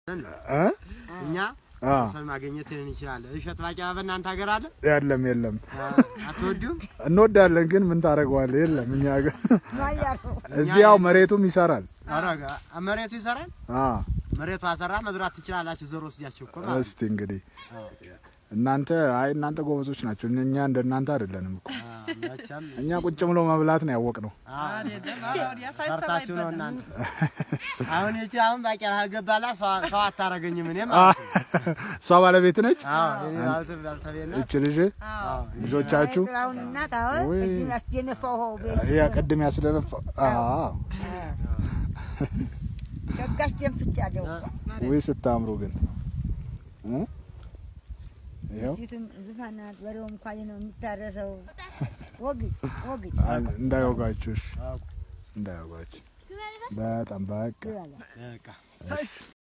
እ? እኛ አ ሰል ማግኘት እንችላለን። እሸት ባቄላ በእናንተ ሀገር አለ? የለም የለም፣ አ፣ አትወዱም? እንወዳለን ግን ምን ታደርገዋለህ? የለም እኛ ጋር እዚህ ያው መሬቱም ይሰራል። ኧረ መሬቱ ይሰራል። አ መሬቱ አሰራ መዝራት ትችላላችሁ። ዘር ወስዳችሁ እኮ ማለት ነው። እስቲ እንግዲህ እናንተ አይ እናንተ ጎበዞች ናቸው። እኛ እንደ እናንተ አይደለንም እኮ አ፣ መቼም እኛ ቁጭ ብሎ መብላት ነው ያወቅነው። አ፣ ሰርታችሁ ነው እናንተ። አሁን ይቺ አሁን ባቄላ ገባላ ሰው አታረገኝም እኔ ማለት ነው። እሷ ባለቤት ነች። አዎ እኔ ማለት ባልተቤት ነው። እች ልጅ ልጆቻችሁ ስራውን እናት አሁን ወይ። እጁን ያስደነፋው ቤት ያ ቅድም ያስደነፋ አዎ ሸጋሽ ደንፍጫለሁ። ወይ ስታምሩ ግን እ? ይኸው ሴቱም ዙፋን ናት። በሬውም እንኳን ነው የሚታረሰው። ወግጅ ወግጅ እንዳይወጋችሁ እሺ፣ እንዳይወጋችሁ በጣም በቃ ይላል። በቃ